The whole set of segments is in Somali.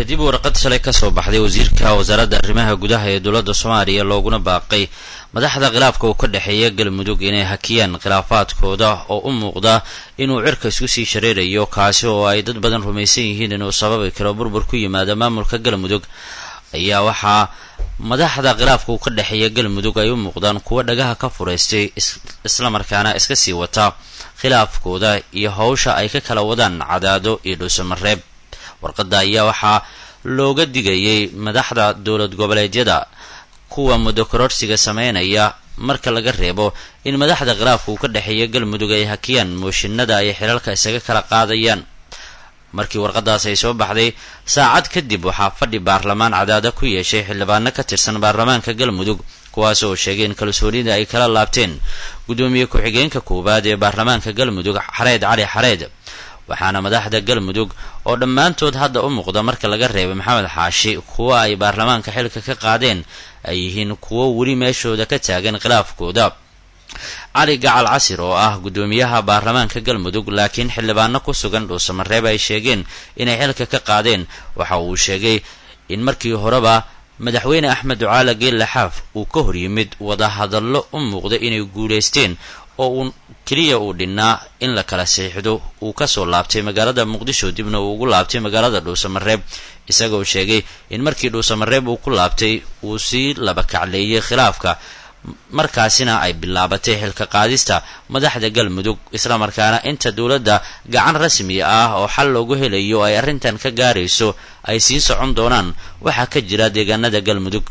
kadib warqad shalay kasoo baxday wasiirka wasaaradda arrimaha gudaha ee dowladda soomaaliya looguna baaqay madaxda khilaafka uu ka dhexeeya galmudug inay hakiyaan khilaafaadkooda oo u muuqda inuu cirka isku sii shareerayo kaasi oo ay dad badan rumaysan yihiin inuu sababi karo burbur ku yimaada maamulka galmudug ayaa waxaa madaxda khilaafka uu ka dhexeeya galmudug ay u muuqdaan kuwo dhagaha ka furaystay islamarkaana iska sii wata khilaafkooda iyo howsha ay ka kala wadaan cadaado iyo dhuusamareeb warqadda ayaa waxaa looga digayay madaxda dowlad goboleedyada kuwa muddo kororsiga sameynaya marka laga reebo in madaxda khilaafka uu ka dhexeeya galmudug ay hakiyaan mooshinada ay xilalka isaga kala qaadayaan markii warqadaas ay soo baxday saacad kadib waxaa fadhi baarlamaan cadaada ku yeeshay xildhibaano ka tirsan baarlamaanka galmudug kuwaas oo sheegay in kalsoonida ay kala laabteen guddoomiye ku-xigeenka koowaad ee baarlamaanka galmudug xareed cali xareed waxaana madaxda galmudug oo dhammaantood hadda u muuqda marka laga reebay maxamed xaashi kuwa ay baarlamaanka xilka ka qaadeen ay yihiin kuwo weli meeshooda ka taagan khilaafkooda cali gacal casir oo ah guddoomiyaha baarlamaanka galmudug laakiin xildhibaano ku sugan dhuusamareeb ay sheegeen inay xilka ka qaadeen waxa uu sheegay in markii horeba madaxweyne axmed ducaala geelle xaaf uu ka hor yimid wadahadallo u muuqda inay guulaysteen oo uu keliya uu dhinnaa in la kala siixdo uu kasoo laabtay magaalada muqdisho dibna uu ugu laabtay magaalada dhuusamareeb isagoo sheegay in markii dhuusamareeb uu ku laabtay uu sii laba kacleeyay khilaafka markaasina ay bilaabatay xilka qaadista madaxda galmudug islamarkaana inta dowladda gacan rasmi ah oo xal loogu helayo ay arrintan ka gaarayso ay sii socon doonaan waxaa ka jira deegaanada galmudug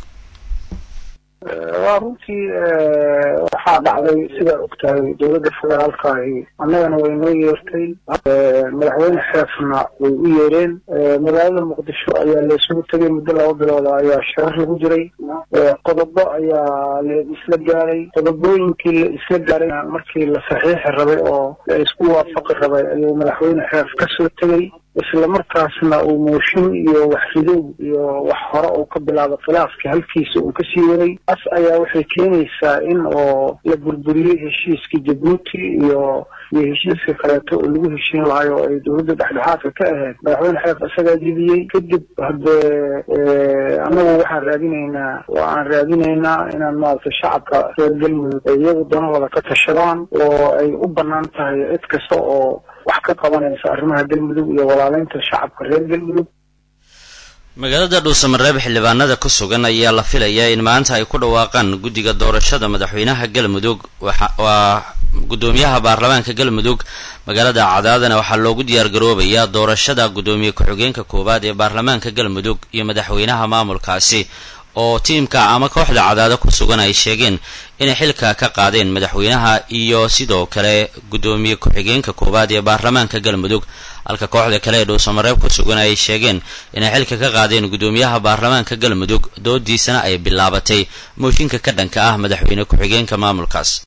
waa runtii waxaa dhacday sidaa ogtahay dowladda federaalka ahi annagana way noo yeertay madaxweyne xeefna way u yeereen magaalada muqdisho ayaa laysugu tegay muddo laba bilooda ayaa sharar lagu jiray qodobo ayaa la isla gaaray qodobooyinkii la isla gaaray markii la saxiixi rabay oo la isku waafaqi rabay ayuu madaxweyne xeef kasoo tegay isla markaasna uu mooshin iyo wax ridow iyo wax hore uu ka bilaabo khilaafkii halkiisa uu kasii waday taas ayaa waxay keenaysaa in oo la burburiyey heshiiskii jabuuti iyo iyo heshiiska kaleeto oo lagu heshiin lahayo oo ay dowladda dhexdhexaadka ka ahayd madaxweyne xeef isagaa jibiyey kadib haddee annagu waxaan raadinaynaa aan raadinaynaa inaan maaragtay shacabka reer galmudug ay iyagu danahooda ka tashadaan oo ay u banaan tahay cid kasta oo wax ka qabanaysa arrimaha galmudug iyo walaaleynta shacabka reer galmudug magaalada dhuusamareeb xildhibaanada ku sugan ayaa la filayaa in maanta ay ku dhawaaqaan guddiga doorashada madaxweynaha galmudug waa guddoomiyaha baarlamaanka galmudug magaalada cadaadana waxaa loogu diyaargaroobayaa doorashada guddoomiye ku-xigeenka koowaad ee baarlamaanka galmudug iyo madaxweynaha maamulkaasi oo tiimka ama kooxda cadaado ku sugan ay sheegeen inay xilka ka qaadeen madaxweynaha iyo sidoo kale guddoomiye ku-xigeenka koowaad ee baarlamaanka galmudug halka kooxda kale ee dhuusamareeb ku sugan ay sheegeen inay xilka ka qaadeen guddoomiyaha baarlamaanka galmudug doodiisana ay bilaabatay mooshinka ka dhanka ah madaxweyne ku-xigeenka maamulkaas